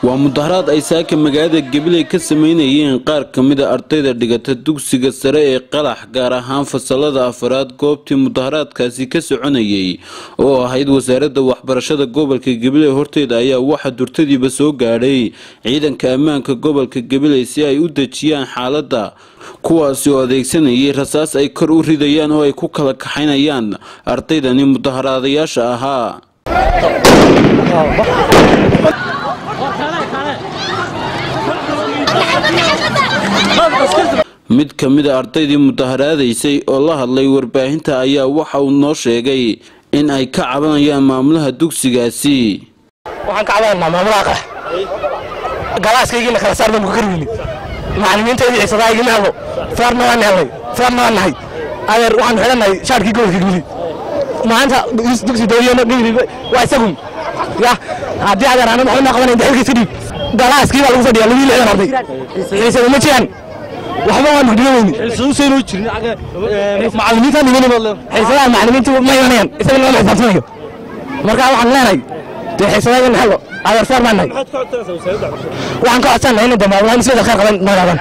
waa mudaharaad ay saaka magaalada gabiley ka sameynayeen qaar ka mida ardayda dhigata dugsiga sare ee qalax gaar ahaan fasalada afaraad goobtii mudaharaadkaasi ka soconayay oo ahayd wasaaradda waxbarashada gobolka gabiley horteeda ayaa waxaa durtadiiba soo gaadhay ciidanka ammaanka gobolka gabiley si ay u dejiyaan xaaladda kuwaasi oo adeegsanayay rasaas ay kor u ridayaan oo ay ku kala kaxaynayaan ardaydani mudaharaadayaasha ahaa mid ka mida ardaydii mudaharaadaysay oo la hadlay warbaahinta ayaa waxa uu noo sheegay in ay ka cabanayaan maamulaha dugsigaasi waxaan ka cabananaa maamulaha qax galaaskaygiina kala saar baan ku karweyni macallimiintaydii xiisadahaygima helo feerna waan helnay feerna waan nahay adeer waxaan xidhannahay shaarkii gobolka gibili maanta dugsi dawliyana dhigri waa isagun ya haddii adeer aanan waxba noo qabanayn daxilkiisa dhiib galaaskii baa lagu fadhiyaa labii lixdan arday xiisada ma jiraan waxba waan mugdhiyo weyni macallimiintaan iman xiisadaha macallimiintu ma imanayaan isaga lama xisaabtanayo marka waxaan leenahay dee xiisadaha in helo adeer feer baan nahay waxaan ka codsannahay inay dambaablaan isbedel khayr qaban noolaadaan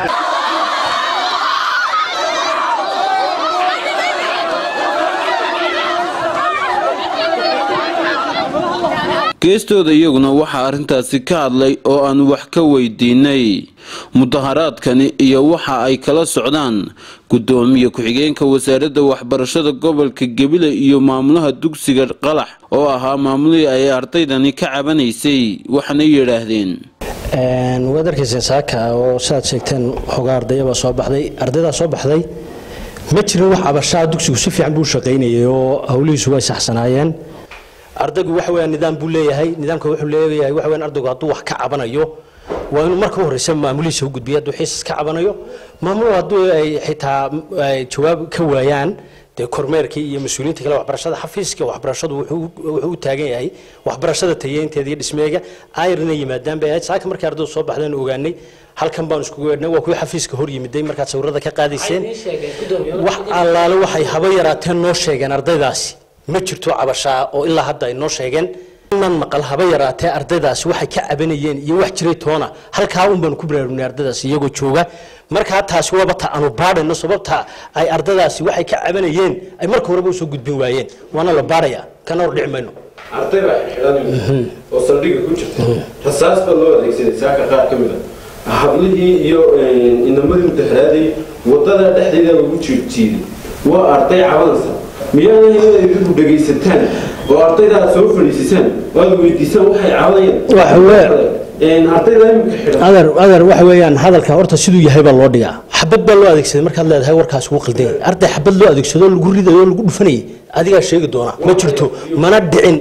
geestooda iyaguna waxaa arrintaasi ka hadlay oo aan wax ka weydiinay mudaharaadkani iyo waxa ay kala socdaan gudoomiye ku-xigeenka wasaaradda waxbarashada gobolka gebile iyo maamulaha dugsiga qalax oo ahaa maamulihii ay ardaydani ka cabanaysay waxaana yidhaahdeen waad arkayseen saaka oo sidaad sheegteen xogaa ardayabaa soo baxday ardaydaa soo baxday ma jirin wax cabashaa dugsigu si fiican buu shaqaynayay oo howlihiisu way saxsanaayeen ardaygu waxa weeyaan nidaam buu leeyahay nidaamka wuxuu leeyahay waxa weeyaan ardaygu hadduu wax ka cabanayo waa inuu marka u horreysa maamulihiisa u gudbiyo hadduu xiisas ka cabanayo maamuluhu hadduu ay xitaa ay jawaab ka waayaan dee kormeerkii iyo mas-uuliyiinta kale waxbarashada xafiiska waxbarashadu wuxuu u taagan yahay waxbarashada tayeynteeda iyo dhismeega ayr inay yimaadaan bay ahayd saaka markii ardaydu soo baxdeen ogaanay halkan baan iskugu weedhnay waa kuwii xafiiska hor yimiday markaad sawirada ka qaadayseen wax allaale waxay haba yaraateen noo sheegeen ardaydaasi ma jirto cabashaa oo ilaa hadda ay noo sheegeen nan maqal haba yaraatee ardaydaasi waxay ka cabanayeen iyo wax jiray toona halkaa un baanu ku baraarugnay ardaydaasi iyagoo jooga markaa taasi waaba ta aanu baadhayno sababta ay ardaydaasi waxay ka cabanayeen ay marka horeba usoo gudbin waayeen waana la baadhaya kana hor dhici mayno arday baa xidhan oo saldhiga ku jirta rasaas baa loo adeegsaday saaka qaar ka mid a hablihii iyo inamadii mudaharaaday wadada dhexdeeda lagu jiirjiiday waa arday cabanaysa miyaana inaad idinku dhegaysataan oo ardaydaa soo fadhiisisaan oo aad weydiisaan waxay cabanayaan ardayda imika xidhan adeer adeer waxa weeyaan hadalka horta siduu yahay baa loo dhigaa xabad baa loo adeegsaday markaad leedahay warkaas wuu qaldan yahay arday xabad loo adeegsado lagu ridayo oo lagu dhufanayay adigaa sheegi doona ma jirto mana dhicin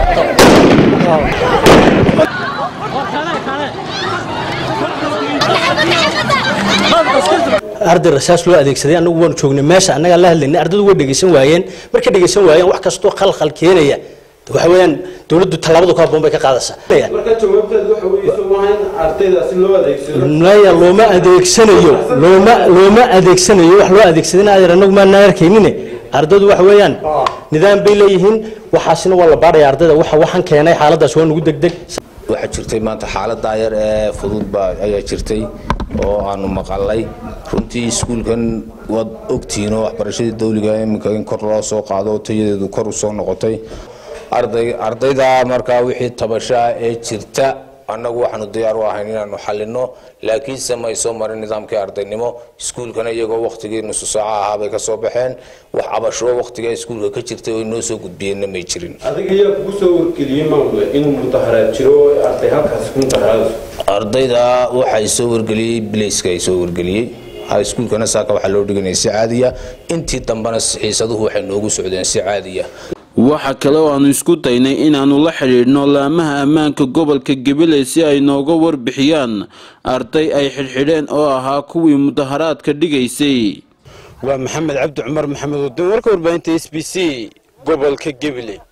arday rasaas loo adeegsaday anagu waanu joognay meesha annagaa la hadlaynay ardaydu way dhegaysan waayeen markay dhegaysan waayeen wax kastoo khalkhal keenaya waxa weeyaan dowladdu tallaabadu ka habboon bay ka qaadaysaa marka jawaabteedu waxa weeye soo maaha in ardaydaasi loo adeegsado maya looma adeegsanayo looma looma adeegsanayo wax loo adeegsadayna adeer anagu maanaan arkaynine ardaydu waxa weeyaan nidaam bay leeyihiin waxaasina waa la baadhaya ardayda waxa waxaan keenay xaaladaas waa nugu degdeg waxaa jirtay maanta xaalada yar ee fudud baa ayaa jirtay oo aanu maqalay runtii iskuulkan waad ogtihiinoo waxbarashadii dawliga iminka in kor loo soo qaado oo tayadeedu kor usoo noqotay arday ardayda markaa wixii tabashaa ee jirta annagu waxaanu diyaar u ahayn inaanu xalino laakiinse may soo marin nidaamkii ardaynimo iskuulkana iyagoo wakhtigii nusu saaca ahaa bay ka soo baxeen wax cabasho wakhtigaa iskuulka ka jirtay oo inoo soo gudbiyeenna may jirin adiga ayaa kugu soo wargeliyey maamule inuu mudaharaad jiro oo arday halkaasi ku mudaharaadayso ardayda waxay soo wargeliyey bilayska ay soo wargeliyey iskuulkana saaka waxaa loo dhiganaya si caadiya intii dambena xiisaduhu waxay noogu socdeen si caadiya waxa kale oo aanu isku daynay inaannu la xidhiidhno laamaha ammaanka gobolka gabiley si ay nooga warbixiyaan arday ay xidhxidheen oo ahaa kuwii mudaharaadka dhigaysay waa maxamed cabdi cumar maxamed wadin warka warbaahinta s b c gobolka gabiley